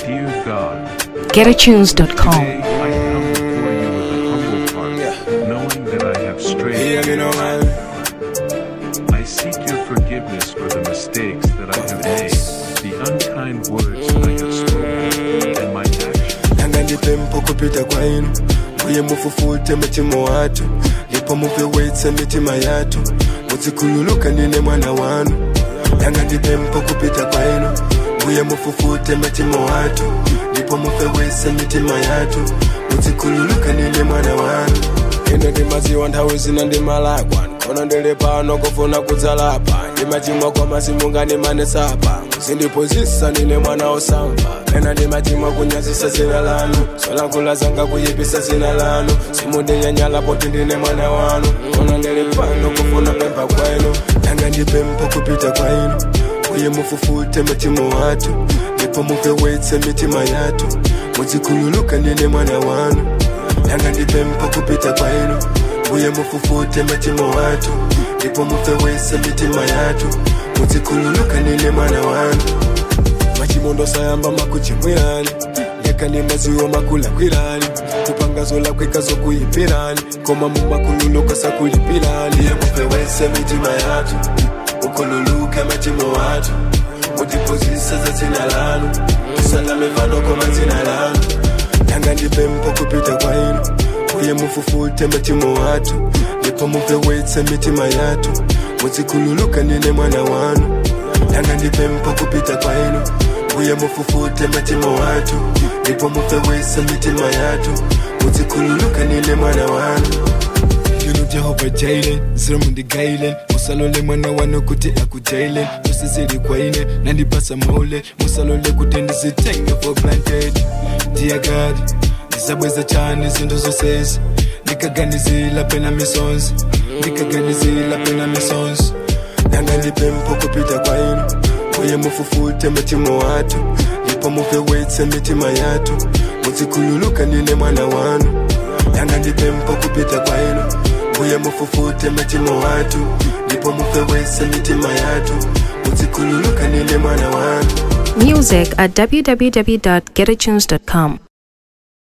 Dear God, GetAtunes.com. today I come before you with a humble heart, knowing that I have strayed. Hear me now, man. I seek your forgiveness for the mistakes that I have made, the unkind words I have spoken, and my actions. nanga ndipe mpo kupita kwainu mbuye mufufute mitima watu ndipo mupewetse mitima yatu muzikhululuka nine mwana wanu nanga ndipe mpo kupita kwainu mbuye mufufute mitima watu ndipo mupewetse mitima yatu muzikhululuka nine mwana wanu ino ndimaziwa nthawi zina ndimalakwa kono ndili pano kufuna kudzalapa ndimachimwa kwa masimunga ndimanesapa muzindiphunzitsa nine mwana osamva pena ndimachimwa kunyazisa zina lanu zolankhula zanga kuyipisa zina lanu simundiyanyala poti ndine mwana wanu kono ndili pano kufuna pempha kwenu nanga ndipempho kupita kwainu uye mufufute mitima watu ndipo mupewetse mitima yatu muzikhululuka nine mwana wanu nanga ndipempho kupita kwainu uye mufufute mitima watu ndipo mupewetse mitima yatu muzikhululuka nine mwana wanu machimondo sayamba makuchimwirani leka ni maziwo makulakwirani kupanga zolakweka zokuyipirani koma mumakhululuka sakulipirani iye mupewetse mitima yatu ukhululuke mitima watu mutiphunzitse za dzina lanu usalame mfano koma dzina lanu nanga ndipempho kupita kwainu uye mufufute mitima watu ndipo mupewetse mitima yatu muzikhululuka nine mwana wanu nanga ndipempho kupita kwainu uye mufufute mitima watu ndipo mupewetse mitima yatu muzikhululuka nine mwana wanu Yino Jehova Jailen, Zirmundi Gailen, musalole mwana wanu kuti akujailen, tusizili kwaine, nandipasa maule, musalole kuti ndizitenge for granted. Dear God, ndizabweza chani zinto zosezi, ndikaganizila pena misonzi, ndikaganizila pena misonzi. Nanga ndipempho kupita kwainu, uye mufufute mitima watu, ndipo mupewetse mitima yatu, muzikhululuka nine mwana wanu. Nanga ndipempho kupita kwainu, uye mufufute mitima watu, ndipo mupewetse mitima yatu, muzikhululuka nine mwana wanu. Music at www.getatunes.com.